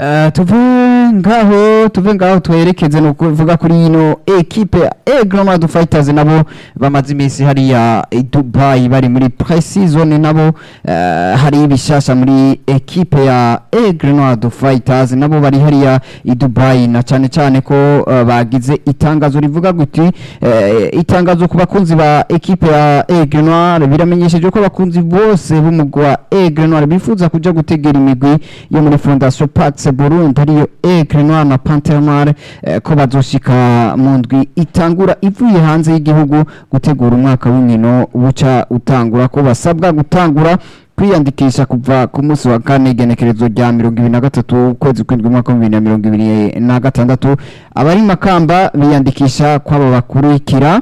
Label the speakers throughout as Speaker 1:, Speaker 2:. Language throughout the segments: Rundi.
Speaker 1: Eh, tuve ngaho tuve ngaho twerekeze ni ukuvuga kuri ino ekipe ya Egremado Fighters nabo bamaze iminsi hariya i Dubai bari muri pre-season nabo eh, hari ibishasha muri ekipe ya Egremado Fighters nabo bari hariya i Dubai na cyane cyane ko eh, bagize itangazo rivuga guti eh, itangazo ku bakunzi ba ekipe ya Egremado biramenyesheje ko abakunzi bose b'umugwi wa Egremado bifuza kuja gutegera imigwi yo muri Fondation Pax Burundi ariyo Aigle Noir na Panthère Noire eh, ko bazoshika mu ndwi itangura ivuye hanze y'igihugu gutegura umwaka w'inkino buca utangura ko basabwa gutangura kwiyandikisha kuva ku munsi wa kane igenekerezo rya mirongo ibiri na gatatu ukwezi kw'indwi umwaka w'ibibiri na mirongo ibiri na gatandatu abari makamba biyandikisha kw'abo bakurikira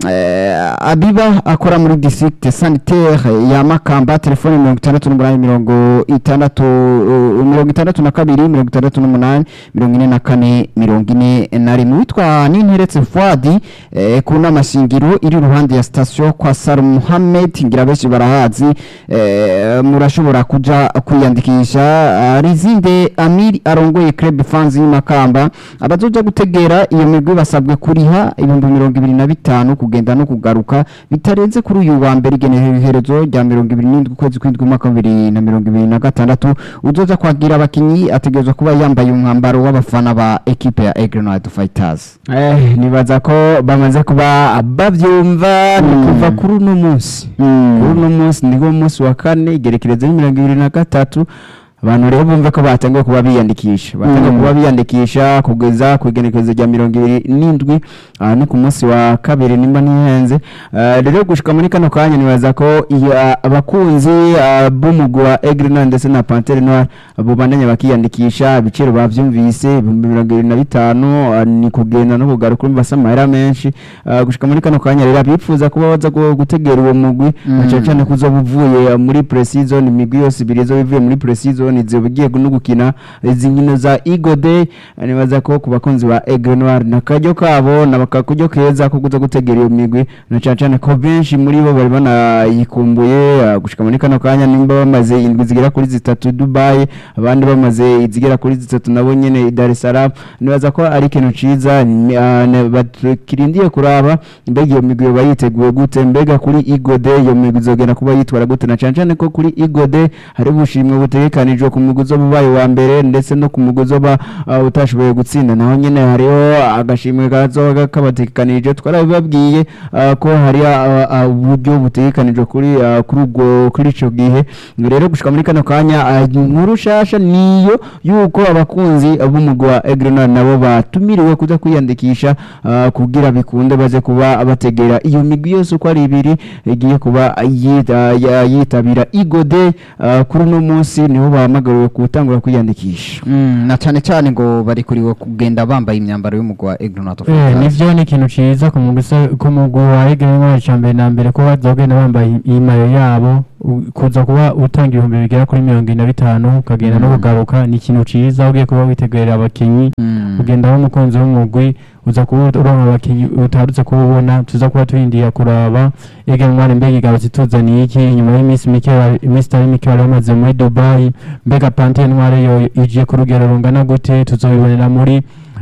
Speaker 1: eh, abiba akora muri district sanitaire ya makamba telefone mirongo itandatu n'umunani mirongo itandatu uh, mirongo itandatu na kabiri mirongo itandatu n'umunani mirongo ine na kane mirongo ine na rimwe witwa ninteretse fuadi eh, ku nama shingiro iri iruhande ya sitasiyo kwa sar muhammed ngira benshi barahazi eh, murashobora kuja kwiyandikisha ah, rizinde amiri arongoye club fans y'imakamba abazoja gutegera iyo migwi basabwe kuriha ibihumbi mirongo ibiri na bitanu kugenda no kugaruka bitarenze kuri uyu wa mbere igenekerezo rya mirongo ibiri n'indwi ukwezi kw'indwi umwaka wa bibiri na mirongo ibiri na gatandatu uzoza kwagira abakinyi ategerezwa kuba yambaye umwambaro w'abafana ba ekipe ya Egrenade Fighters
Speaker 2: Eh, nibaza ko bamaze kuba bavyumva ni
Speaker 1: Mm.
Speaker 2: kuva kuri uno munsi kuri uno munsi niwo munsi wa kane igerekerezo ni mirongo ibiri na gatatu abantu rero bumve ko batangiye kuba biyandikisha batangiye
Speaker 1: Mm.
Speaker 2: kuba biyandikisha kugeza ku igenekerezo rya mirongo ibiri n'indwi aha ni ku munsi wa kabiri nimba ntihenze Eh, rero gushika muri kano kanya nibaza ko iyo, ah, abakunzi ah, b'umugwi wa Egrena ndetse na Panthère Noire abo bandanya bakiyandikisha ibiciro bavyumvise ibihumbi mirongo ibiri na bitanu ah, ni kugenda no kugaruka urumva se amahera menshi Ah, gushika muri kano kanya rero abifuza kuba baza gu- gutegera uwo mugwi
Speaker 1: Mm.
Speaker 2: na cane cane kuzoba uvuye ah, muri pre-season imigwi yose ibiri izoba ivuye muri pre-season izoba igiye no gukina izi nkino za Eagle Day Ah, nibaza ko ku bakunzi ba Aigle Noir na karyo kabo na bakakuryo keza ko kuza gutegera iyo migwi na cane cane ko benshi muri bo bari banayikumbuye ah, gushika muri kano kanya nimba bamaze indwi zigera kuri zitatu i Dubai abandi bamaze izigera kuri zitatu nabo nyene i Dar es Salaam nibaza ko ari ikintu ciza ni- ah, ne- bakirindiye kuraba mbega iyo migwi yoba yiteguye gute mbega kuri Eagle Day iyo migwi izogenda kuba yitwara gute na cane cane ko kuri Eagle Day hari ubushimwe butegekanijwe ku mugwi uzoba ubaye wa mbere ndetse no ku mugwi uzoba ah, utashoboye gutsinda naho nyene hariho agashimwe kazoba kabategekanije twarabibabwiye ah, ko hari ah, ah, uburyo butegekanijwe kuri ah, kuri ubwo kuri ico gihe rero gushika muri kano kanya ah, inkuru shasha niyo yuko abakunzi b'umugwi wa Egrenal nabo batumiriwe kuza kwiyandikisha ah, kugira bikunde baze kuba bategera iyo migwi yose uko ari ibiri igiye kuba yita- ya- yitabira igode kuri uno munsi niho bahamagariwe gutangura kwiyandikisha
Speaker 1: Mm, na cyane cyane ngo bari kuriwe kugenda bambaye imyambaro y'umugwi wa Egrenade
Speaker 3: Eh,
Speaker 1: Fighters
Speaker 3: nivyo ni ikintu ciza ku mugwi se- ku mugwi wa Egremwa ca mbere na mbere ko bazogenda bambaye imayo yabo u- kuza kuba utanga ibihumbi bigera kuri mirongo ine na bitanu ukagenda no
Speaker 1: Mm.
Speaker 3: kugaruka ni ikintu ciza ugiye kuba witegurira abakinyi
Speaker 1: Mm.
Speaker 3: ugenda aho umukunzi w'umugwi uza kuba uronka abakinyi utarutse kububona tuza kuba turindiye kuraba Egremwa mbega igarutse ituzaniye iki inyuma y'iminsi mike bari- iminsi itari mike bari bamaze muri Dubai mbega Panthère Noire yo igiye ku rugero rungana gute tuzobibonera muri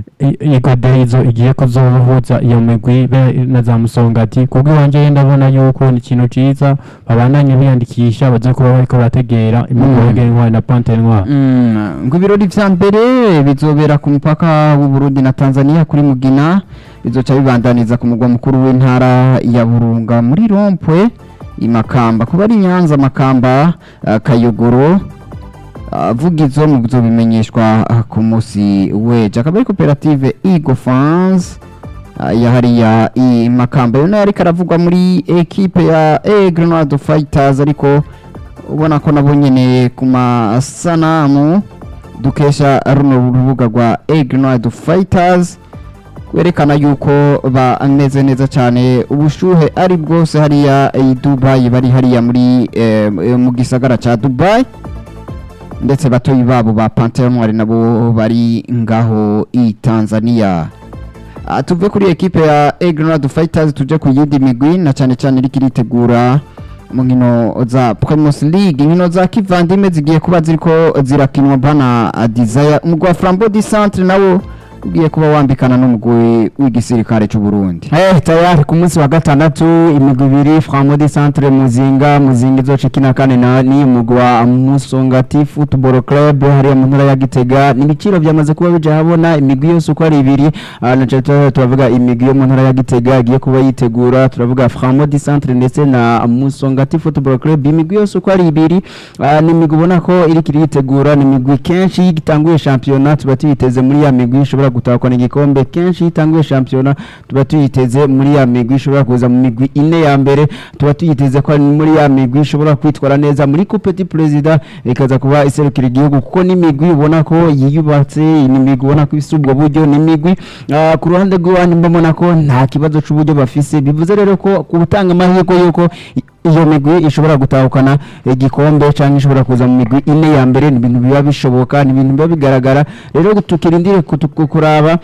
Speaker 3: igode izo igiye kuzohuza iyo migwi be na za musongati kubwo iwanje ndabona yuko ni ikintu ciza babandanye biyandikisha baze kuba bariko barategera imigwi
Speaker 1: Mm.
Speaker 3: ya Noire na Panthère Noire
Speaker 1: Mm, ngo ibirori vya mbere bizobera ku mupaka w'u Burundi na Tanzania kuri Mugina bizoca bibandaniza ku mugwa mukuru w'intara ya Burunga muri Rompwe imakamba kuba ari Nyanza makamba uh, Kayogoro vugizo mu byo bimenyeshwa ah, ku munsi weje akaba ari koperative Eagle Fans ah, ya hariya i Makamba yo nayo ariko aravugwa muri ekipe ya Egrenade Fighters ariko ubona ko nabo nyene ku masanamu dukesha runo rubuga rwa Egrenade Fighters werekana yuko bameze neza cyane ubushuhe ari bwose hariya i Dubai bari hariya muri eh, mu gisagara ca Dubai ndetse batoyi babo ba Panthère Noire nabo bari ngaho i Tanzania Ah, tuve kuri ekipe ya Egrenade Fighters tuje ku yindi migwi na cyane cyane iriko iritegura mu nkino za Primus League inkino za kivandimwe zigiye kuba ziriko zirakinwa bana Desire umugwi wa Flambeau du Centre nawo ugiye kuba wambikana n'umugwi w'igisirikare cy'u Burundi
Speaker 2: Eh, tayari ku munsi wa gatandatu imigwi ibiri Framodi Centre Muzinga Muzinga izoca ikina kane na ni umugwi wa Musongati Football Club hariya mu ntara ya Gitega ni ibiciro byamaze kuba bija habona imigwi yose uko ari ibiri ah, na cyane turavuga imigwi yo mu ntara ya Gitega igiye kuba yitegura turavuga Framodi Centre ndetse na Musongati Football Club imigwi yose uko ari ibiri ah, ni imigwi ubona ko iri kiritegura ni imigwi kenshi igitanguye shampiyona tuba tuyiteze muri ya migwi ishobora gutahukana igikombe kenshi itanguye shampiyona tuba tuyiteze muri ya migwi ishobora kuza mu migwi ine ya mbere tuba tuyiteze ko ari muri ya migwi ishobora kwitwara neza muri coupe du president ikaza kuba iserukira igihugu kuko ni imigwi ubona ko yiyubatse ni imigwi ubona ko ifite ubwo buryo ni imigwi ah, ku ruhande rw'iwanyu mbona ko nta kibazo cy'uburyo bafise bivuze rero ko ku gutanga amahirwe y'uko i- iyo migwi ishobora gutahukana igikombe cyangwa ishobora kuza mu migwi ine ya mbere ni ibintu biba bishoboka ni ibintu biba bigaragara rero tukirindire kutu- kuraba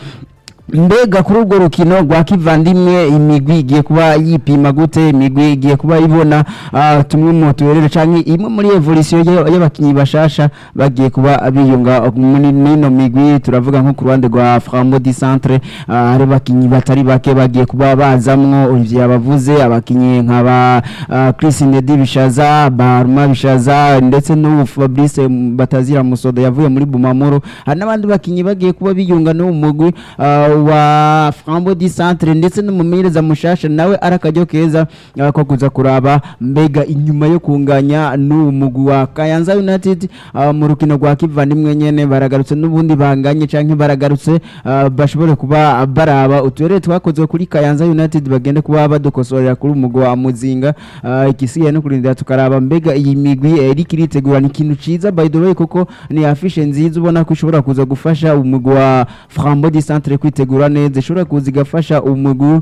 Speaker 2: mbega kuri urwo rukino rwa kivandimwe imigwi igiye kuba yipima gute imigwi igiye kuba ibona ah, tumwe mu tuberere cyangwa imwe muri evolution y- y'abakinnyi bashasha bagiye kuba biyunga muri nino migwi turavuga nko ku ruhande rwa Frambo di Centre ah, hari abakinnyi batari bake bagiye kuba bazamwo Olivier yabavuze abakinnyi nk'aba ah, Chris Ndedi Bishaza Baruma Bishaza ndetse n'ubu Fabrice Batazira Musodo yavuye muri Bumamuru hari n'abandi bakinnyi bagiye kuba biyunga n'uwo mugwi ah, wa Frambo di Centre ndetse n'umumenyereza mushasha nawe ari akaryo keza ah, ko kuza kuraba mbega inyuma yo kunganya n'uwo mugwi wa Kayanza United ah, mu rukino rwa kivandimwe nyene baragarutse n'ubundi banganye canke baragarutse ah, bashobore kuba baraba uturere twakozwe kuri Kayanza United bagende kuba badukosorera kuri umugwi wa Muzinga ah, igisigaye no kurindira tukaraba mbega iyi migwi eh, iriko iritegura ni ikintu ciza by the way kuko ni afishe nziza ubona ko ishobora kuza gufasha umugwi wa Frambo di Centre kwitegura neza ishobora kuza igafasha umugwi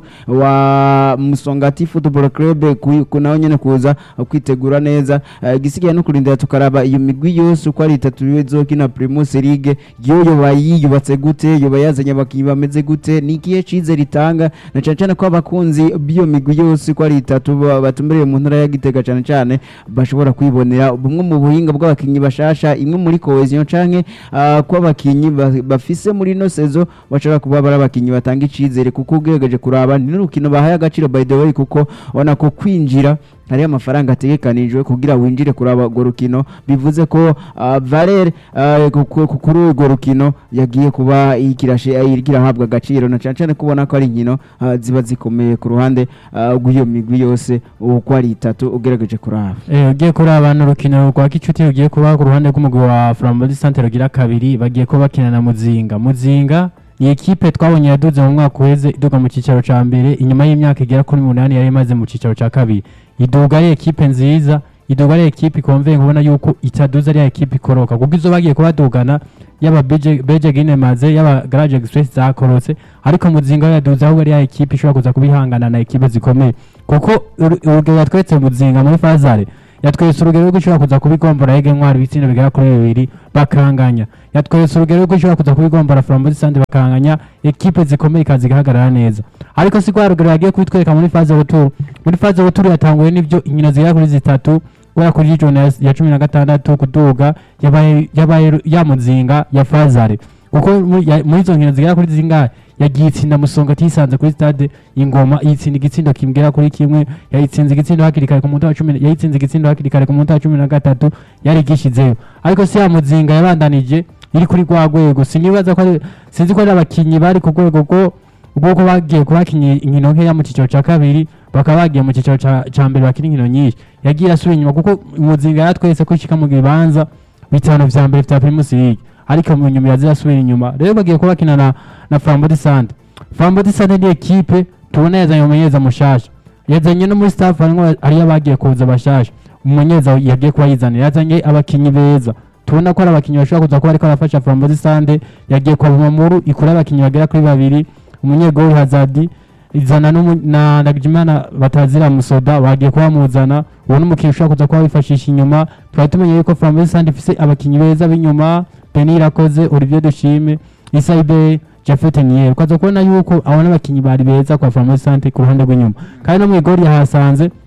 Speaker 2: wa Musongati Football Club ku- ku nawe nyene kuza kwitegura neza Eh, igisigaye no kurindira tukaraba iyo migwi yose uko ari itatu bizokina Primus League yo yoba yiyubatse gute yoba yazanye abakinnyi bameze gute ni ikihe cize ritanga na cyane cyane ko abakunzi b'iyo migwi yose uko ari itatu ba- batumbereye mu ntara ya Gitega cyane cyane bashobora kwibonera bumwe mu buhinga bw'abakinnyi bashasha imwe muri cohesion canke ah, ko abakinnyi ba- bafise muri no sezo bashobora kuba bari abakinnyi batanga icizere kuko ugerageje kuraba ni n'urukino bahaye agaciro by the way kuko ubona ko kwinjira hariyo amafaranga ategekanijwe kugira winjire kuraba urwo rukino bivuze ko uh, Valer uh, ku- ku- kuri urwo rukino yagiye kuba ikirashe ikirahabwa agaciro na cyane cyane kubona ko ari inkino uh, ziba zikomeye ku ruhande uh, rw'iyo migwi yose uko ari itatu ugerageje kuraba
Speaker 3: Eh, ugiye kuri abantu urukino rwa kicuti rugiye kuba ku ruhande rw'umugwi wa Flambeau du Centre rugira kabiri bagiye kuba bakina na Muzinga Muzinga ni ekipe twabonye yaduze mu mwaka uheze iduga mu cyicaro ca mbere inyuma y'imyaka igera kuri munani yari imaze mu cyicaro ca kabiri iduga ari ekipe nziza iduga ari ekipe ikomveye kubona yuko itaduza ari ekipe ikoroka kuko izo bagiye kubadugana yaba Beje Beje Gine Maze yaba Garage Express zakorotse ariko Muzinga yaduze ahubwo ari ya ekipe ishobora kuza kubihangana na ekipe zikomeye kuko uru- urugero yatweretse Muzinga muri Fazare yatweretse urugero rw'uko ishobora kuza kubigombora Ege Ntwari ibitsina bigera kuri bibiri bakanganya yatweretse urugero rw'uko ishobora kuza kubigombora Flambeau du Centre bakanganya ekipe zikomeye ikaza igahagarara neza ariko si kwa rugero yagiye kubitwereka muri faze ruturu muri faze ruturu yatanguye n'ibyo inkino zigera kuri zitatu guhera kuri jona ya- ya cumi na gatandatu kuduga yabaye yabaye ya muzinga ya fazare kuko mu- ya- muri izo nkino zigera kuri zingahe yagiye itsinda musonga atisanze kuri stade ingoma yitsinda igitsindo kimgera kuri kimwe yayitsinze igitsindo hakiri kare ku munota wa cumi yayitsinze igitsindo hakiri kare ku munota wa cumi na gatatu yari igishizeyo ariko si ya muzinga yabandanije iri kuri rwa rwego sinibaza ko ari- sinzi ko ari abakinnyi bari ku rwego rwo ubwo bagiye kubakinnye inkino nkeya mu cyiciro cya kabiri bakaba bagiye mu cyiciro ca ca mbere bakina inkino nyinshi yagiye asubira inyuma kuko muzinga yatwese ko ishika mu bibanza bitanu vya mbere vya Primus League ariko mu nyuma yaziye asubira inyuma rero bagiye kuba bakina na na Flambeau du Centre Flambeau du Centre ni ekipe tubona yazanye umumenyereza mushasha yazanye no muri staff harimwo hariyo abagiye kuza bashasha umumenyereza yagiye kuba yizanira yazanye abakinyi beza tubona ko ari abakinyi bashobora kuza kuba ariko arafasha Flambeau du Centre yagiye kwa Bumamuru ikura abakinyi bagera kuri babiri umunyegoli Hazadi izana n'umu- na Ndagijimana batazira musoda bagiye kuba muzana uwo n'umukinnyi ushobora kuza kuba wifashisha inyuma twari tumenye yuko Flambeau du Centre ifise abakinyi beza b'inyuma Penny Irakoze Olivier Dushime Issa Ibe Jafet Nier ukaza kubona yuko abo n'abakinyi bari beza kwa Flambeau du Centre ku ruhande rw'inyuma kandi no mu igori yahasanze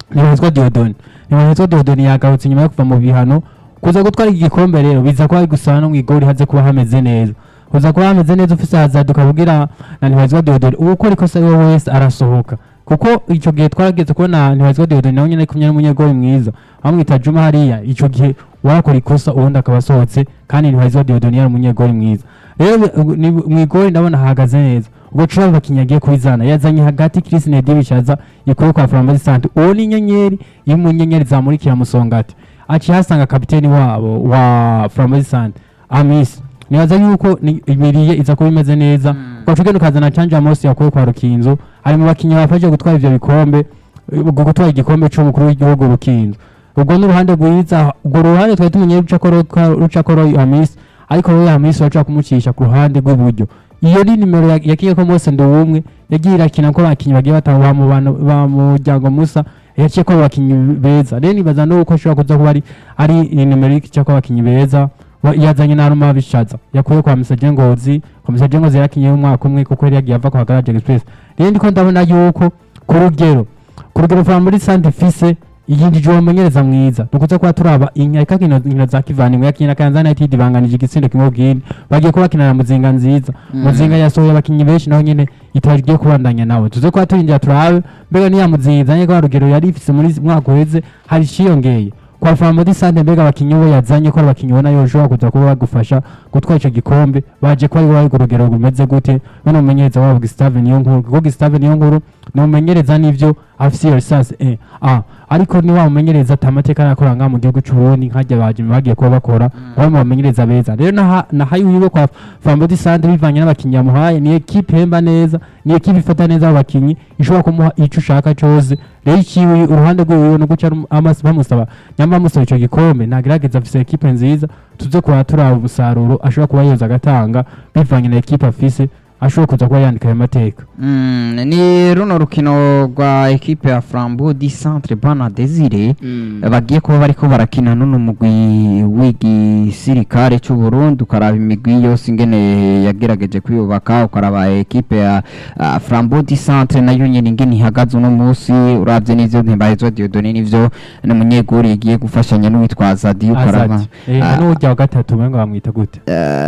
Speaker 3: ntibahezwa diodoni ntibahezwa diodoni yagarutse nyuma yo kuva mu bihano kuza gutwara iki gikombe rero biza kuba gusana no mu igori haze kuba hameze neza kuza kuba hameze neza ufise hazard ukavugira na ntibahezwa diodoni uwo ukora ikosa ariwe wese arasohoka kuko icyo gihe twarageze kubona ntibahezwa diodoni nawe nyine ari kumwe n'umunyegori mwiza bamwita juma hariya icyo gihe warakora ikosa ubundi akaba asohotse kandi ntibahezwa diodoni yari umunyegori mwiza rero bi- ni- mu igori ndabona hahagaze neza ubwo cura abakinnyi agiye kubizana yazanye hagati Chris Nedi bishaza ikuye kwa Flambeau Sante uwo ni inyenyeri iri mu nyenyeri zamurikira musongati aciye hasanga kapiteni wabo wa Flambeau Sante Amis nibaza yuko ni- imiriye iza kuba imeze neza kwa cugenda ukazana Canja Mosi yakuye kwa Rukinzo ari mu bakinnyi bafashe gutwara ivyo bikombe ubwo gutwara igikombe c'umukuru w'igihugu Rukinzo ubwo n'uruhande rwiza ubwo ruhande twari tumenye rucakoro rucakoro Amis ariko rero Hamisi waca kumucisha ku ruhande rw'iburyo iyo ni nimero ya- yakiye ko Mose Nduwumwe yagiye irakina ko abakinnyi bagiye batanga ba mu bantu ba muryango Musa yaciye ko abakinnyi beza rero nibaza no uko ashobora kuza kuba ari ari nimero y'ikica ko abakinnyi beza wa- yazanye na Ruma bishaza yakuye kwa Misaje Ngozi kwa Misaje Ngozi yarakinye umwaka umwe kuko yari yagiye ava kwa Garage Express rero ndiko ndabona yuko ku rugero ku rugero kwa muri Sante Fise iyindi uwo mumenyereza mwiza nukuza kuba turaba inkeka kino nkino za kivandimwe yakina Kayanza United banganije igitsindo kimwe ubwini bagiye kuba bakina na Muzinga nziza Muzinga yasohoye abakinnyi benshi naho nyene itagiye kubandanya nawe tuze kuba turindira turabe mbega niya Muzinga izanye kwa rugero yari ifise muri mwaka uheze hari ciyongeye kwa Famodi Sante mbega abakinnyi bo yazanye ko ari abakinnyi ubona yoshobora kuza kuba bagufasha gutwara ico gikombe baje ko ari wari ku rugero rumeze gute bano mumenyereza wabo Gustave niyo nkuru kuko Gustave niyo nkuru ni umumenyereza n'ivyo afise iyo lisansi eh ah ariko ni wa mumenyereza atamateka arakora ngaha mu gihugu c'Uburundi nkajya baje bagiye kuba bakora bamwe mu bamenyereza beza rero naha nahaye wiwe kwa Famodi Sante bivanye n'abakinnyi yamuhaye ni equipe hemba neza ni equipe ifata neza abakinnyi ishobora kumuha ico ushaka cose rero ikiwe uruhande rwiwe no guca amaso bamusaba nyamba bamusaba ico gikombe nagerageza afise equipe nziza tuze kuba turaba umusaruro ashobora kuba yoza agatanga bivanye na equipe afise ashobora kuza kuba yandika ayo mateka
Speaker 1: Mm, ni runo rukino rwa ekipe ya Flambeau du Centre Bana Desire bagiye kuba bariko barakina nuno mugwi w'igisirikare c'u Burundi ukaraba imigwi yose ingene yagerageje kwiyubaka ukaraba ekipe ya uh, Flambeau du Centre nayo nyene ingene ihagaze uno musi uravye n'ivyo ntibahezwa Dieudonné n'ivyo n'umunyeguri yagiye gufashanya n'uwitwaza Di ukaraba
Speaker 3: azati eh
Speaker 1: ah,
Speaker 3: n'urya wa gatatu umengo bamwita gute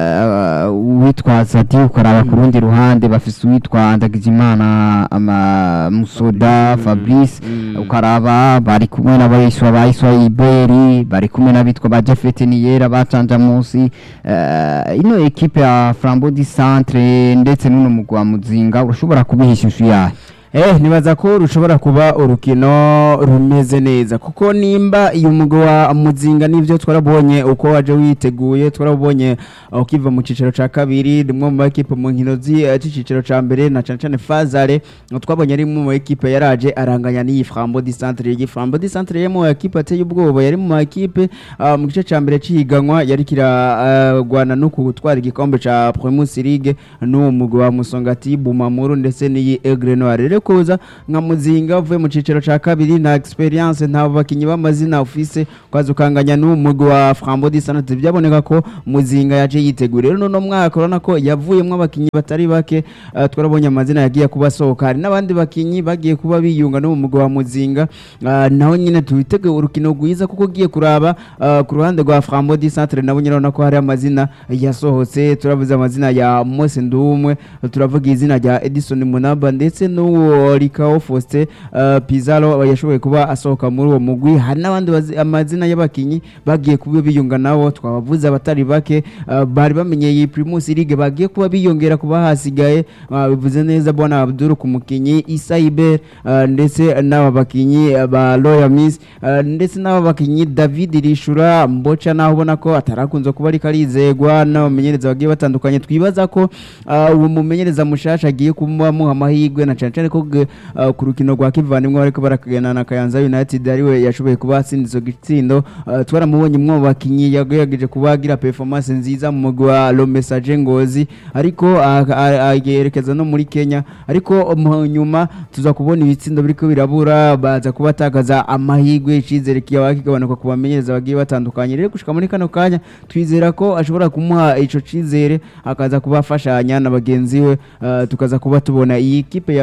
Speaker 1: eh, uwitwaza Di ukaraba ku rundi ruhande bafise uwitwa Ndagijimana ama Musoda Fabrice ukaraba bari kumwe n'abayiswa bayiswa Iberi bari kumwe n'abitwa ba Jafet Niyera bacanja munsi eh, ino ekipe ya Flambeau du Centre ndetse n'uno mugwi wa Muzinga urashobora kubihisha ishusho yayo
Speaker 2: Eh nibaza ko rushobora kuba urukino rumeze neza kuko nimba uyu mugwi wa muzinga nivyo twarabonye uko waje witeguye twarabonye uh, ukiva mu cicaro ca kabiri rimwe mu makipe mu nkino zi- eh, c'icicaro ca mbere na cane cane Fazare twabonye ari mu ekipe yaraje aranganya n'iyi Flambeau du Centre iyi Flambeau du Centre yari mu ekipe ateye ubwoba yari mu ekipe uh, mu gice ca mbere cihiganwa yari kiragwana no gutwara igikombe ca Primus League n'uwo mugwi wa Musongati Bumamuru ndetse n'iyi Aigle Noir rero kuza nka muzinga uvuye mu cicaro ca kabiri nta experience nta bakinyi b'amazina ufise kwaza ukanganya n'umugwi wa Flambeau du Centre byaboneka ko muzinga yaje yitegura rero no mwaka urabona ko yavuyemwo abakinyi batari bake uh, twarabonye amazina yagiye kuba asohoka hari n'abandi bakinyi bagiye kuba biyunga no mu mugwi wa muzinga uh, naho nyine tuwiteguye urukino rwiza kuko ugiye kuraba uh, ku ruhande rwa Flambeau du Centre nabo nyine urabona ko hari amazina yasohotse turavuze amazina ya Mose Ndumwe turavuga izina rya Edison Munaba ndetse n'uwo Rikao Faustin uh, Pizarro yashoboye kuba asohoka muri uwo mugwi hari n'abandi bazi- amazina y'abakinyi bagiye kuba biyunga nabo twabavuze abatari bake uh, bari bamenyeye iyi Primus League bagiye kuba biyongera kuba hasigaye uh, bivuze neza bwana Abdul ku mukinyi Issa Iber uh, ndetse n'aba bakinyi uh, ba Royal Miss uh, ndetse n'aba bakinyi David Rishura Mbocha naho ubona ko atarakunze kuba ariko arizegwa n'abamenyereza bagiye batandukanye twibaza ko uh, uwo mumenyereza mushasha agiye kumuha amahirwe na cane cane ko ge- uh, ku rukino rwa kivandimwe bariko barakagana na Kayanza United ariwe yashoboye kuba atsinda izo gitsindo uh, twaramubonye mwo bakinyi yagerageje kuba agira performance nziza mu mugwi wa Lo Message Ngozi ariko ah, ah, ah, yerekeza no muri Kenya ariko mu nyuma tuza kubona ibitsindo biriko birabura baza kuba atakaza amahirwe icizere kiyawa kigabanuka ku bamenyereza bagiye batandukanye rero gushika muri kano kanya twizera ko ashobora kumuha ico cizere akaza kuba afashanya na bagenzi we uh, tukaza kuba tubona iyi kipe ya Frambo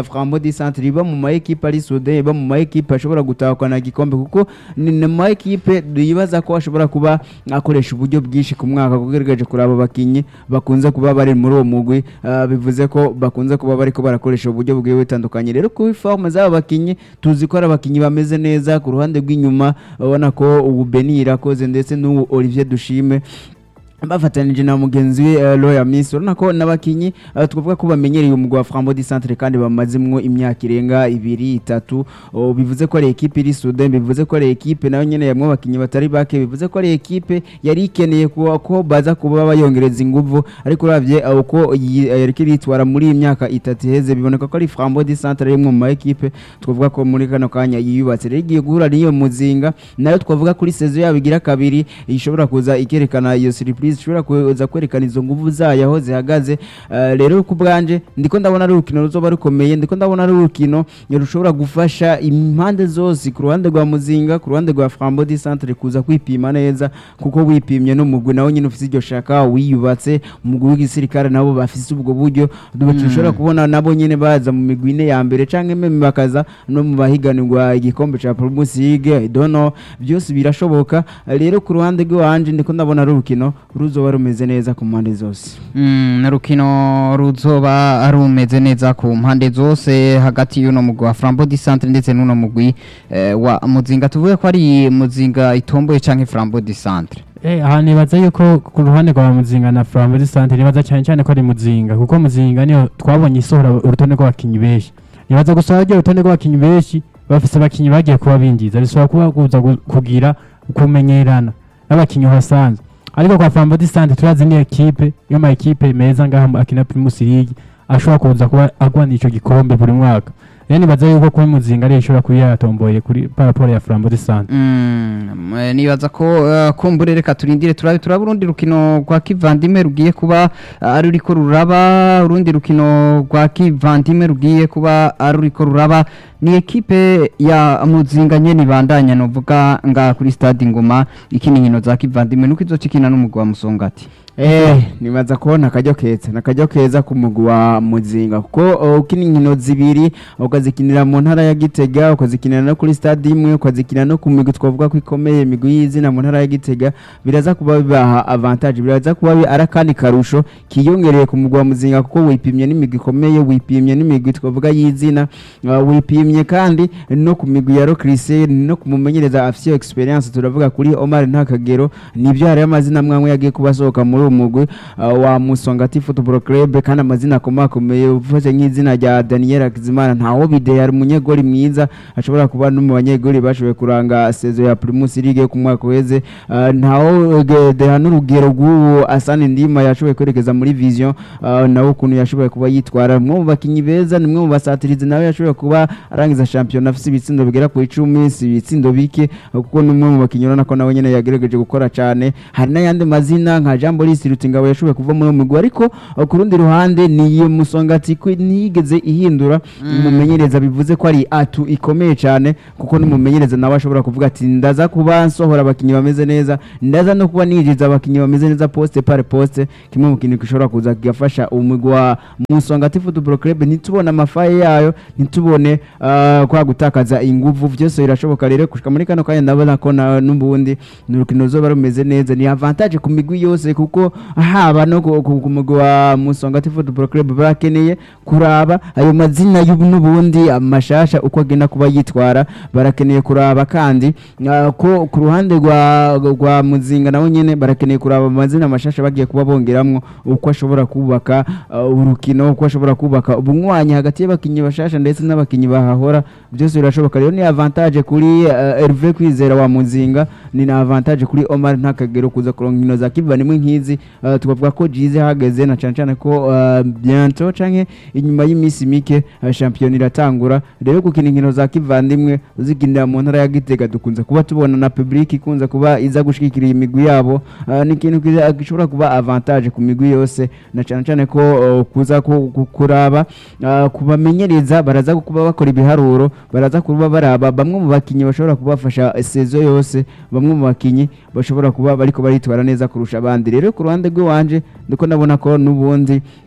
Speaker 2: di Centre iba mu ma equipe ari sude iba mu ma equipe ashobora gutahukana igikombe kuko ni mu ma equipe yibaza ko ashobora kuba akoresha uburyo bwinshi ku mwaka kugaragaje kuri abo bakinyi bakunze kuba bari muri uwo mugwi ah, bivuze ko bakunze kuba bariko barakoresha uburyo bugiye butandukanye rero kuri forme z'aba bakinyi tuzi ko ari abakinyi bameze neza ku ruhande rw'inyuma ubona ko ubu Beni irakoze ndetse n'ubu Olivier Dushime bafatanije na mugenzi we uh, Royal Miss urabona ko n'abakinyi uh, twavuga ko bamenyereye umugwa wa Frambo di Centre kandi bamazimwo imyaka irenga ibiri itatu oh, bivuze ko ari equipe iri Sudan bivuze ko ari equipe nayo nyene yamwe abakinyi batari bake bivuze ko ari equipe yari ikeneye ko, ko baza kuba bayongereza inguvu ariko uravye uh, uko yi- uh, yariko iritwara muri iyi myaka itatu iheze biboneka ko ari Frambo di Centre rimwe mu ma equipe twavuga ko muri kano kanya yiyubatse rero igiye guhura n'iyo muzinga nayo twavuga kuri saison yabo igira kabiri ishobora kuza ikerekana iyo surprise ishobora kuza kwerekana izo nguvu zayo aho zihagaze Eh, rero ku bwanje ndiko ndabona ari urukino ruzoba rukomeye ndiko ndabona ari urukino rushobora gufasha impande zose ku ruhande rwa muzinga ku ruhande rwa Frambo di Centre kuza kwipima neza kuko wipimye n'umugwi nawo nyine ufite iryo shaka wiyubatse umugwi w'igisirikare nabo bafise ubwo buryo dushobora kubona nabo nyine baza mu migwi ine ya mbere canke meme bakaza no mu bahiganirwa igikombe ca Primus League I don't know byose birashoboka rero ku ruhande rw'iwanje ndiko ndabona ari urukino ruzoba rumeze neza ku mpande zose
Speaker 1: Mm, urukino ruzoba rumeze neza ku mpande zose hagati y'uno mugwi wa Frambo di Centre ndetse n'uno mugwi eh, wa Muzinga tuvuge ko ari Muzinga itomboye canke Frambo di Centre
Speaker 3: Eh, aha nibaza yuko ku ruhande rwa muzinga na Flambeau Sante nibaza cyane cyane ko ari muzinga kuko muzinga niyo twabonye isohora urutonde rw'abakinyi benshi nibaza gusohora ryo urutonde rw'abakinyi benshi bafise abakinyi bagiye kuba binjiza bishobora kuba kuza gu- kugira kumenyerana n'abakinyi uhasanzwe ariko kwa Flambeau Sante turazi ni ekipe yo ma ekipe meza ngaha mu- akina Primus League ashobora kuza kuba agwana ico gikombe buri mwaka rero nibaza yuko kuri muzinga ari ishobora kuba yatomboye kuri paraporo ya Flambeau Sante
Speaker 1: Mm, eh, nibaza ko eh, kumbure reka turindire turabe turaba urundi rukino rwa kivandime rugiye kuba eh, ari ruriko ruraba urundi rukino rwa kivandime rugiye kuba ari ruriko ruraba ni ekipe ya muzinga nyene ibandanya novuga nga kuri stade ngoma ikina inkino za kivandime nuko izoca ikina n'umugwi wa musongati
Speaker 2: Eh, nibaza ko nakajyo keza nakajyo keza ku mugwi wa muzinga kuko uh, ukina inkino zibiri ukazikinira mu ntara ya Gitega ukazikinira no kuri stade imwe ukazikinira no ku migwi twavuga ko ikomeye imigwi y'izina mu ntara ya Gitega biraza kuba bibaha avantage biraza kuba bi- ari akandi karusho kiyongereye ku mugwi wa muzinga kuko wipimye n'imigwi ikomeye wipimye n'imigwi twavuga y'izina uh, wipimye kandi no ku migwi ya Rocrise no kumumenyereza afite experience turavuga kuri Omar Ntakagero nibyo hari amazina amwe yagiye kubasohoka muri uwo mugwi uh, wa Musongati Football Club kandi amazina akomakomeye ufashe nk'izina rya Daniel Akizimana ntawo bide yari umunyegoli mwiza ashobora kuba no mu banyegoli bashoboye kuranga sezo ya Primus League yo ku mwaka uheze uh, ntawo ge- deha n'urugero rw'uwo Asani Ndima yashoboye kwerekeza muri Vision uh, nawe ukuntu yashoboye kuba yitwara mwe mu bakinyi beza ni mwe mu basatirizi nawe yashoboye kuba arangiza shampiyona afite ibitsindo bigera ku icumi si ibitsindo bike uh, kuko ni umwe mu bakinyi urabona ko nawe nyene yagerageje gukora cyane hari n'ayandi mazina nka Jean Boris Rutingabo yashoboye kuva muri uwo mugwi ariko uh, ku rundi ruhande ni iyo musongati ko ntiyigeze ihindura umumenyereza bivuze ko ari atu ikomeye cyane kuko n'umumenyereza nawe ashobora kuvuga ati ndaza kuba nsohora abakinyi bameze neza ndaza no kuba ninjiza abakinyi bameze neza poste par poste kimwe mu kintu gishobora kuza kigafasha umugwi wa musongati football club ntitubone amafaye yayo ntitubone uh, kwa gutakaza inguvu byose birashoboka rero gushika muri kano kanya ndabona ko na- n'ubundi ni urukino ruzoba rumeze neza ni avantage ku migwi yose kuko haba no ku ku- ku mugwi wa musongati football club barakeneye kuraba ayo mazina y'ubu n'ubundi amashasha uko agenda kuba yitwara barakeneye kuraba kandi uh, ko ku ruhande rwa rwa muzinga nawe nyene barakeneye kuraba amazina amashasha bagiye kuba bongeramwo uko ashobora kubaka uh, urukino uko ashobora kubaka ubunywanyi hagati y'abakinyi bashasha ndetse n'abakinyi bahahora byose birashoboka rero ni avantage kuri uh, Hervé Kwizera wa muzinga ni na avantage kuri Omar Ntakagero kuza kuronka inkino za kivandimwe nk'izi uh, tukavuga ko jize hageze na cyane cyane ko uh, bientôt canke inyuma y'iminsi mike uh, shampiyona iratangura rero gukina inkino za kivandimwe uzikinira mu ntara ya Gitega dukunze kuba tubona na public ikunze kuba iza gushigikira iyi migwi yabo uh, ni ikintu kiza- gishobora kuba avantage ku migwi yose na cyane cyane ko uh, kuza ku- ku- kuraba uh, kubamenyereza baraza kuba bakora ibiharuro baraza kuba baraba bamwe mu bakinyi bashobora kubafasha sezo yose bamwe mu bakinyi bashobora kuba bariko baritwara neza kurusha abandi rero ku ruhande rw'iwanje ndiko ndabona ko n'ubundi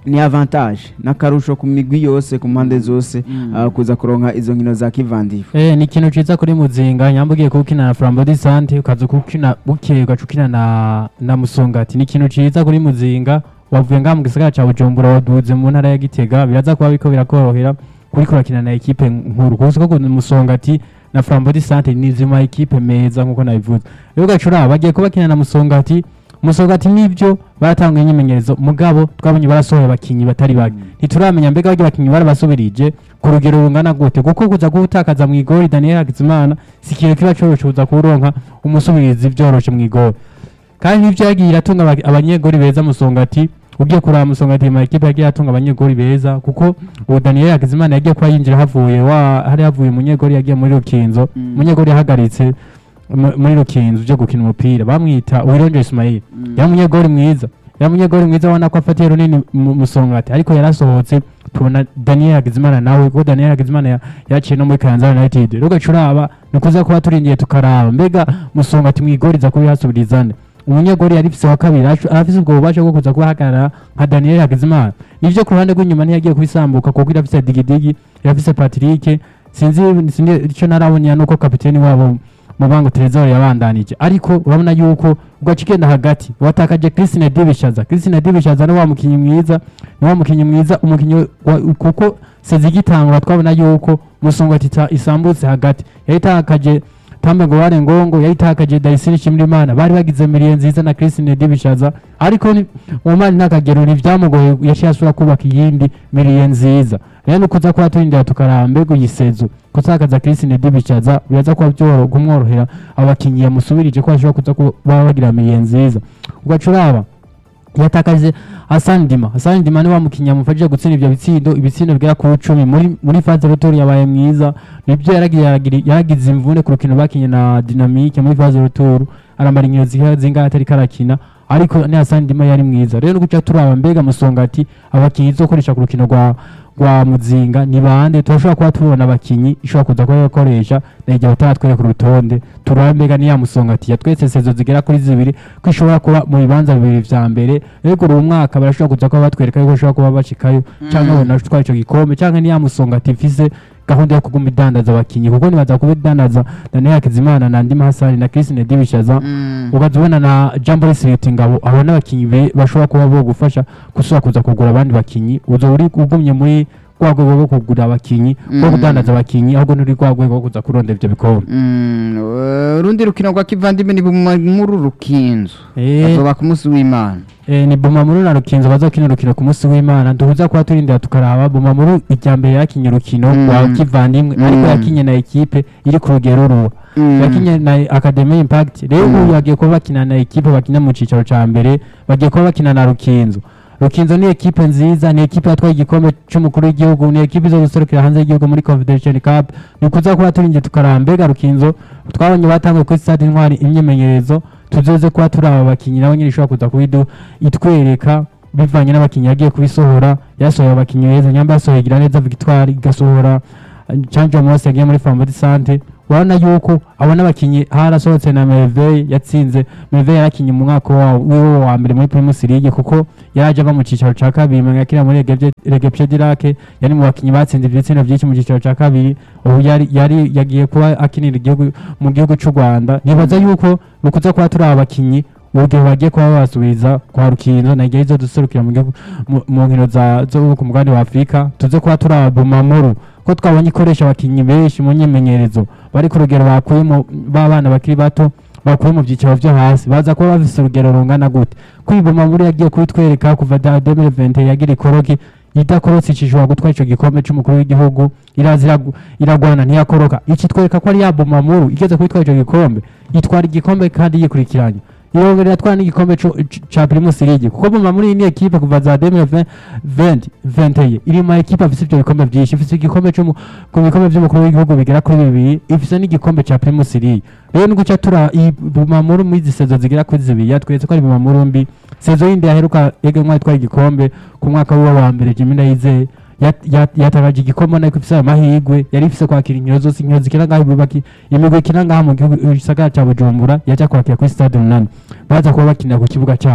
Speaker 2: ni avantage n'akarusho ku migwi yose ku mpande zose ah, kuza kuronka izo nkino za kivandiro
Speaker 3: Eh, ni ikintu ciza kuri muzinga nyamba ugiye kuwukina na flambo di sante ukaza kuwukina bukeye ugaca ukina na, na musongati ni ikintu ciza kuri muzinga wavuye ngaha mu gisagara ca bujumbura waduze mu ntara ya gitega biraza kuba biriko birakorohera kuriko urakina na ekipe nkuru kuko ko musongati na flambo di sante ni zima ekipe meza nkuko nabivuze rero ugaca uraba bagiye kuba bakina na musongati musongati nibyo baratanga imyimenyerezo mugabo twabonye barasohoye abakinyi batari bake ntituramenya mbega barya bakinyi barabasubirije ku rugero rungana gute kuko kuza kuwutakaza mu igori daniel hakizimana si ikintu kiba coroshe kuza kuwuronka umusubirizi vyoroshe mu igori kandi nivyo yagiye iratunga aba- abanyegori beza musongati ugiye kuraba musongati ma ekipe yagiye atunga abanyegori beza kuko ubu daniel hakizimana yagiye kuba yinjira havuye wa hari havuye umunyegori yagiye muri rukinzo umunyegori yahagaritse mu- muri rukinzo uje gukina umupira bamwita uwironje ismail yari umunyegori mwiza yari umunyegori mwiza ubona ko afatiye runini mu- musongati ariko yarasohotse tubona daniel hagizimana nawe kuko daniel hagizimana ya- yaciye no muri kayanza united rero ugaca uraba ni ukuza kuba turindiye tukaraba mbega musongati mwigori iza kuba ihasubirizane umunyegori yari ifise wa kabiri acu- arafise ubwo bubasha bwo kuza kuba ahagarara nka daniel hagizimana nivyo ku ruhande rw'inyuma ntiyagiye kubisambuka kuko irafise digidigi irafise patrick sinzi sinzi ico narabonye nuko kapiteni wabo mubango Trezor yabandanije ariko urabona yuko ugaca igenda hagati watakaje Christine Dibishaza Christine Dibishaza ni wa mukinyi mwiza ni wa mukinyi mwiza umukinyi wa- kuko sezigitangura twabona yuko musongati ita- isambutse hagati yayitakaje Tambe ngo ware ngongo yayitakaje Daisini Shimrimana bari bagize miliye nziza na Christine Dibishaza ariko ni umani nakagero ntivyamugoye yaciye asubira kubaka iyindi miliye nziza rero ni ukuza kuba turindira tukaraba mbega uyisezo kutakaza Christine Dibishaza biraza kuba byoro kumworohera abakinyi yamusubirije ko bashobora kuza kuba bagira miliye nziza ugaca uraba yatakaje Hassan Dima Hassan Dima ni wa mukinyi yamufashije gutsinda ibyo bitsindo ibitsindo bigera ku icumi muri muri phase retour yabaye mwiza nibyo yaragiye yaragira- yaragize imvune ku rukino bakinye na Dynamique muri phase retour aramara inkino zihera zingahe atari karakina ariko ni Hassan Dima yari mwiza rero guca turaba mbega musongati abakinyi zokoresha ku rukino rwa rwa muzinga ni bande turashobora kuba tubona abakinyi ishobora kuza kuba bakoresha na igihe bataratwereka urutonde turaba mbega ni ya musongati yatwetse sezo zigera kuri zibiri ko ishobora kuba mu bibanza bibiri vya mbere rero uyu mwaka barashobora kuza kuba batwereka yuko bashobora kuba bashikayo cyangwa babona gutwara ico gikombe cyangwa ni ya musongati ifise gahunda yo kuguma idandaza abakinyi kuko nibaza kuba idandaza Daniel Hakizimana na Ndima Hassan na Christine Dibishaza ukaza ubona na Jambo Siriti ngabo abo n'abakinyi be- bashobora kuba bo gufasha gusubira kuza kugura abandi bakinyi uzo uri ugumye muri rwa rwego rwo kugura abakinyi rwo
Speaker 1: Mm.
Speaker 3: kudandaza abakinyi ahubwo nturi rwa rwego rwo kuza kurondera ivyo bikombe
Speaker 1: Mm, eh, urundi rukino rwa kivandimwe ni muri rukinzo
Speaker 3: Eh,
Speaker 1: bazoba ku munsi w'imana
Speaker 3: Eh, ni Bumamuru na Rukinzo bazakina urukino ku munsi w'Imana duhuza kuba turindira tukaraba Bumamuru ijya mbere yakinye urukino
Speaker 1: Mm.
Speaker 3: rwa kivandimwe ariko
Speaker 1: Mm.
Speaker 3: yakinye na ekipe iri ku rugero ruba
Speaker 1: Mm.
Speaker 3: yakinye na Academy Impact rero
Speaker 1: Mm.
Speaker 3: ubu bagiye kuba bakina na ekipe bakina mu cicaro ca mbere bagiye kuba bakina na Rukinzo Rukinzo ni ekipe nziza ni ekipe yatwaye igikombe c'umukuru w'igihugu ni ekipe zo guserukira hanze y'igihugu muri Confederation Cup ni kuza kuba turindira tukaraba mbega Rukinzo twabonye batanguye kuri stade intwari imyimenyerezo tuzoze kuba turi aba bakinyi nabo nyine ishobora kuza kubidu itwereka bivanye n'abakinyi yagiye kubisohora yasohoye abakinyi beza nyamba yasohoye igira neza victoire igasohora canje mose yagiye muri family sante urabona yuko abona abakinyi harasohotse na merveille yatsinze merveille yarakinye mu mwaka wa- wiwe wa mbere muri primus league kuko yaraje ava mu cicaro ca kabiri manga yakina muri regepche dirake yari mu bakinyi batsinze ibitsina vyinshi mu cicaro ca kabiri ubu yari yari yagiye kuba akinira igihugu mu gihugu c'u rwanda nibaza yuko nukuza kuba turi abakinyi ugihe bagiye kuba babasubiza kwa rukinzo na igihe duserukira mu gihugu mu- mu nkino za zo ku mugabane wa afurika tuze kuba turi abumamuru ko twabonye ikoresha abakinyi benshi mu nyimenyerezo bari ku rugero bakuye mu b'abana bakiri bato bakuye mu byiciro vyo hasi baza kuba bafise urugero rungana gute kwibuma muri yagiye kubitwereka kuva da 2020 yagira ikoroki idakorotse icishobora gutwara ico gikombe c'umukuru w'igihugu iraza iragu- iragwana ntiyakoroka iki twereka ko ari yabuma muru igeze kubitwara ico gikombe itwara igikombe kandi yikurikiranya irongera iratwara n'igikombe co- c- ca primus league kuko buma muri iyi ni ekipe kuva za 2020 iri mu ekipe afise ivyo bikombe vyinshi ifise igikombe co mu- ku bikombe vy'umukuru w'igihugu bigera kuri bibiri ifise n'igikombe ca primus league rero ni guca tura iyi bumamuru muri izi sezo zigera kuri zibiri yatweretse ko ari bumamuru mbi sezo yindi yaheruka egemwa itwaye igikombe ku mwaka wiwe wa mbere jimi ndayizeye yat- yat- yatakaje igikombe ariko ifise amahirwe yari ifise kwakira inkino zose inkino zikina ngaho ibibaki imigwi ikina ngaha mu gihugu gisagara ca bujumbura yaja kwakira kuri stade umunani baza kuba bakinira ku kibuga cabo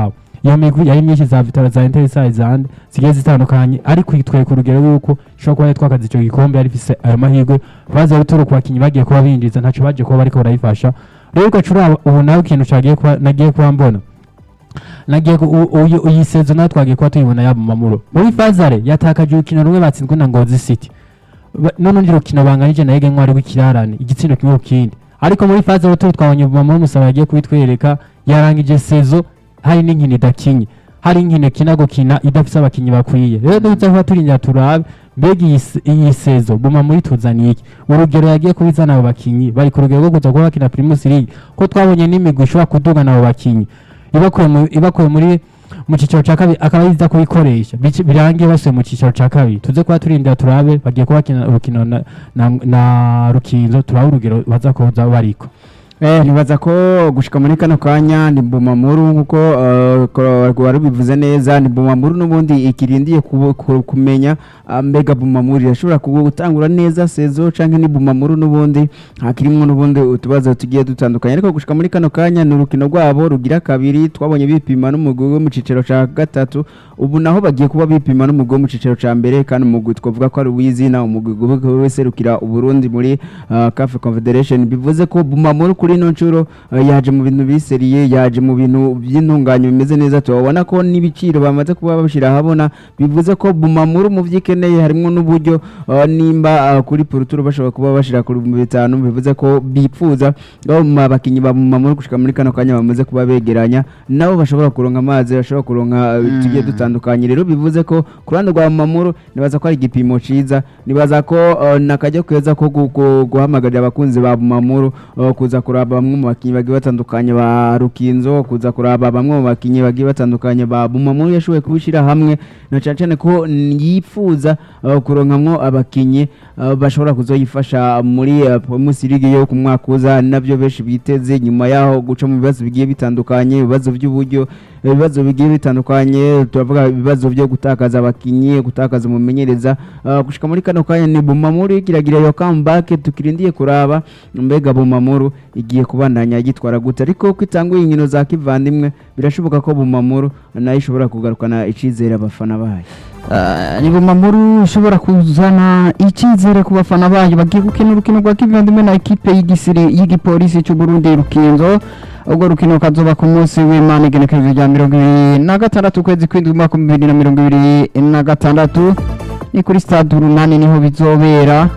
Speaker 3: iyo migwi yari myinshi za vitara za interesa zande zigiye zitandukanye ariko itwereka urugero yuko ishobora kuba yatwakaza icyo gikombe yari ifise ayo mahirwe baza rutoro ku bakinnyi bagiye kuba binjiza ntacyo bagiye kuba bariko barayifasha rero ugacura ubu nawe ikintu cagiye kuba nagiye kuba mbona nagiye ku- u- uyu- iyi sezo nawe twagiye kuba tuyibona yaba mu mamuro muri fazare yatakaje urukino rumwe batsinzwe na ngozi city Ba- n'urundi rukino banganije na yege ntwari w'ikirarane igitsindo kimwe ku kindi ariko muri fazare turi twabonye mamuro musaba yagiye kubitwereka yarangije sezo hari n'inkino idakinye hari inkino ikina gukina idafise abakinnyi bakwiye rero duza kuba turinda turabe mbega iyi se- iyi sezo buma muri tuzaniye iki urugero yagiye kubizana abo bakinnyi bari ku rugero rwo kuza kuba bakina primus league ko twabonye n'imigwi ishobora kudugana abo bakinnyi ibakuye mu- ibakuye muri mu cyiciro cya kabiri akaba yiza kubikoresha bici- birangiye basuye mu cyiciro cya kabiri tuze kuba turindira turabe bagiye kuba bakina urukino na, na, na rukinzo turabe urugero baza kuza bariko
Speaker 2: Eh, nibaza ko gushika muri kano kanya ni Bumamuru nkuko eh, ko- wari bivuze neza ni Bumamuru n'ubundi ikirindiye kubu- ku- kumenya ah, mbega Bumamuru irashobora kubu- gutangura neza sezo canke ni Bumamuru n'ubundi hakirimwo n'ubundi utubazo tugiye dutandukanye ariko gushika muri kano kanya ni urukino rwabo rugira kabiri twabonye bipima n'umugwi wo mu cicero ca gatatu ubu naho bagiye kuba bipima n'umugwi wo mu cicero ca mbere kandi umugwi twavuga ko ari uw'izina umugwi wese rukira Uburundi muri ah, CAF Confederation bivuze ko Bumamuru kuri ino nshuro eh, yaje mu bintu biseriye yaje mu bintu by'intunganyo bimeze neza tubabona ko n'ibiciro bamaze kuba babishyira ahabona bivuze ko Bumamuru mu vyikeneye harimo n'uburyo eh, nimba ah, kuri Poruturo bashobora kuba bashira ku bihumbi bitanu bivuze ko bipfuza abo mu bakinyi ba Bumamuru gushika muri kano kanya bamaze kuba begeranya nabo bashobora kuronka amazi bashobora kuronka eh, tugiye dutandukanye rero bivuze ko ku ruhande rwa Bumamuru nibaza ko ari igipimo ciza nibaza ko eh, nakajya keza ko gu- gu- guhamagarira abakunzi ba Bumamuru eh, kuza kuraba bamwe mu bakinnyi bagiye batandukanye ba Rukinzo kuza kuraba bamwe mu bakinnyi bagiye batandukanye ba Bumamuru yashoboye kubishyira hamwe na cyane cyane ko yifuza eh, kuronkamwo abakinnyi eh, bashobora kuzoyifasha muri eh, Primus League yo ku mwaka uza nabyo benshi biteze nyuma yaho guca mu bibazo bigiye bitandukanye ibibazo by'uburyo ibibazo bigiye bitandukanye turavuga ibibazo byo gutakaza abakinnyi gutakaza umumenyereza uh, gushika muri kano kanya ni Bumamuru kiragira yo comeback tukirindiye kuraba mbega Bumamuru igiye kubandanya yitwara gute ariko kwitanguye inkino za kivandimwe birashoboka ko Bumamuru nayo ishobora kugarukana icizere abafana bayo
Speaker 1: Ah, ni Bumamuru ushobora kuzana icyizere ku bafana bayo bagiye gukina urukino rwa kivandimwe na ekipe y'igisiri y'igipolisi cy'u Burundi Rukinzo ubwo rukino kazoba ku munsi w'Imana igenekerezo rya mirongo ibiri na gatandatu ukwezi kw'indwi umwaka w'ibihumbi bibiri na mirongo ibiri na gatandatu ni kuri stade urunani niho bizobera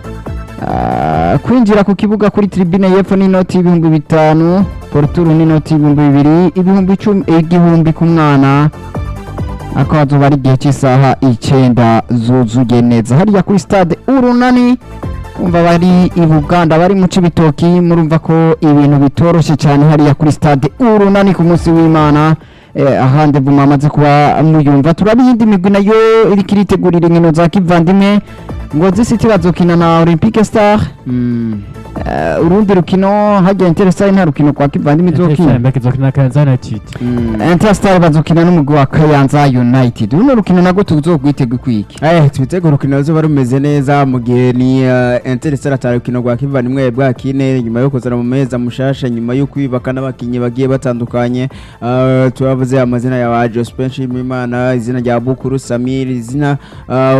Speaker 1: Ah, kwinjira ku kibuga kuri tribune y'epfo n'inoti y'ibihumbi bitanu poruturu n'inoti y'ibihumbi bibiri ibihumbi icumi igihumbi ku mwana ako hazoba ari igihe cy'isaha icyenda zuzuye neza hariya kuri stade urunani umva bari i buganda bari mu cibitoki murumva ko ibintu bitoroshye cyane hariya kuri stade urunani ku munsi w'imana eh, ahandi buma amaze kuba muyumva turaba iyindi migwi nayo iriko iritegurira inkino za kivandimwe ngozi city bazokina na olympique star Eh, urundi rukino hajya interesare nta rukino kwa kivandimwe izokina
Speaker 3: mbega izokina Kayanza United
Speaker 1: Interstar bazokina n'umugwi wa Kayanza United runo rukino nagwo tuzogwitega kwiki
Speaker 2: Eh, twitege urukino ruzoba rumeze neza mu gihe ni uh, Interstellar atari urukino rwa kivandimwe bwa kine nyuma yo kuzana mu meza mushasha nyuma yo kwibaka n'abakinnyi bagiye batandukanye uh, turavuze amazina ya wa Jospen Shimimana izina rya Bukuru Samir izina uh,